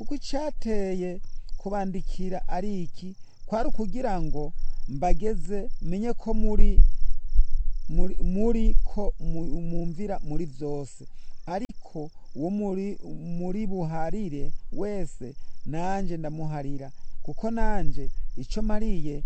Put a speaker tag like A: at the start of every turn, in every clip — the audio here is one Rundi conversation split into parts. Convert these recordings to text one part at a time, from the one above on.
A: kuko icyateye kubandikira ari iki kwari ukugira ngo mbageze menye ko muri muri, muri ko mu- mumvira muri byose ariko uwo muri muri buharire wese nanje ndamuharira kuko nanje ico mariye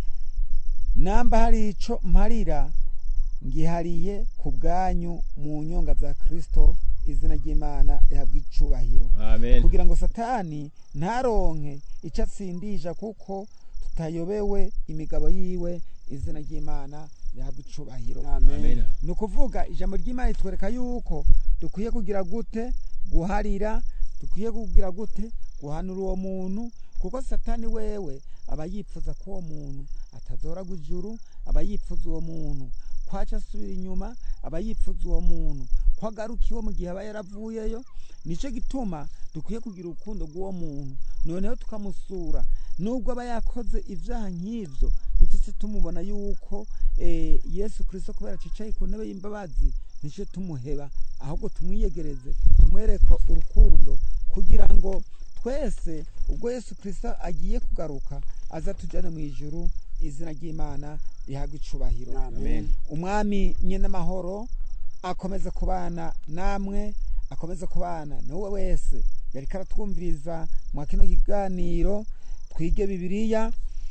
A: namba hari ico mparira ngihariye ku bwanyu mu nyonga za kristo izina ry'imana rihabwa icubahiro
B: amen
A: kugira ngo satani ntaronke icyo atsindisha kuko tutayobewe imigabo yiwe izina ry'imana rihabwa icubahiro
B: amen
A: ni ukuvuga ijambo ry'imana ritwereka yuko dukwiye kugira gute guharira dukwiye kugira gute guhanura uwo muntu kuko satani wewe aba yifuza ko uwo muntu atazoragwa ijuru aba yifuza uwo muntu kwaca asubira inyuma aba yifuza uwo muntu ko agaruka iwe mu gihe aba yaravuyeyo nicyo gituma dukwiye kugira urukundo rw'uwo muntu noneho tukamusura nubwo aba yakoze ibyaha nk'ibyo ntitujye tumubona yuko eh, yesu kirisito kubera cicaye ku ntebe y'imbabazi nicyo tumuheba ahubwo tumwiyegereze tumwereke urukundo kugira ngo twese ubwo yesu kirisito agiye kugaruka aza tujyane mu ijuru izina ry'imana rihabwa icubahiro
B: amen
A: umwami nyine amahoro akomeze kubana namwe akomeze kubana n'uwe wese yari karatwumviriza mwa kino kiganiro twige bibiliya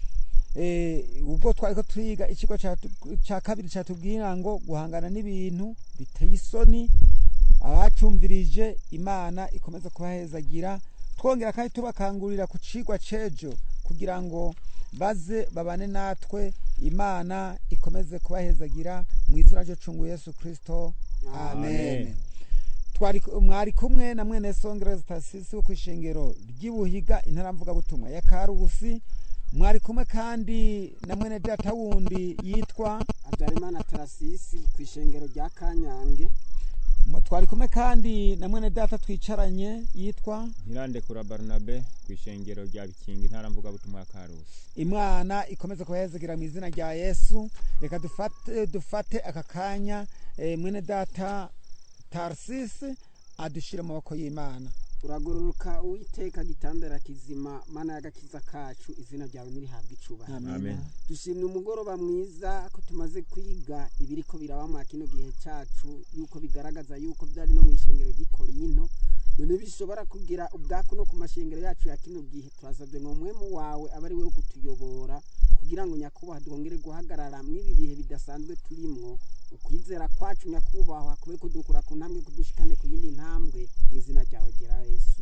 A: eh, ubwo twari ko turiga ikigo catu- ca kabiri catubwira ngo guhangana n'ibintu biteye isoni abacumvirije imana ikomeze kubahezagira twongera kandi tubakangurira ku cigwa c'ejo kugira ngo baze babane natwe imana ikomeze kubahezagira mu izina ry'ucungu yesu kristo amen
B: Amen.
A: twari mwari kumwe na mwene songereza tasisi wo ku ishengero ry'ibuhiga intaramvugabutumwa ya karusi mwari kumwe kandi na mwene data wundi yitwa
C: habyarimana tarasisi ku ishengero rya kanyange
A: mu- twari kumwe kandi na mwene data twicaranye yitwa
B: ntirandekura barnabe ku ishengero rya bikingi intara mvugabutumwa ya karusi
A: imana ikomeze kubahezegira mu izina rya yesu reka dufate, dufate aka kanya eh, mwene data tarsisi adushire mu maboko y'imana
C: uragororoka uwiteka gitandara kizima mana y'agakiza kacu izina ryawe nirihabwa icubahiro
B: Amen.
C: dushimye umugoroba mwiza ko tumaze kwiga ibiriko biraba mwa kino gihe cacu yuko bigaragaza yuko byari no mu ishengero ry'ikorinto none bishobora kugira ubwaku no ku mashengero yacu ya kino gihe turasabye ngo mwemu wawe abe ari we wo kutuyobora kugira ngo nyakubahwa twongere guhagarara mw'ibi bihe bidasanzwe turimwo ukwizera kwacu nyakubahwa kube kudukura ku ntambwe kudushikane ku yindi ntambwe mu izina ryawe gera yesu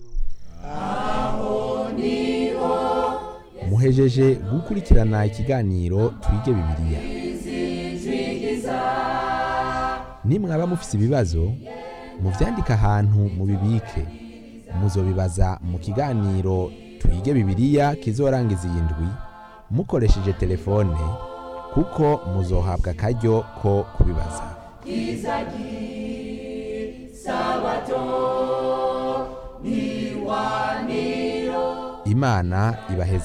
D: muhejeje gukurikirana ikiganiro twige bibiliya nimwaba mufise ibibazo muvyandike ahantu mubibike muzobibaza mu kiganiro twige bibiliya kizorangiza iyi ndwi mukoresheje telefone kuko muzohabwa akaryo ko kubibaza imana ibaheze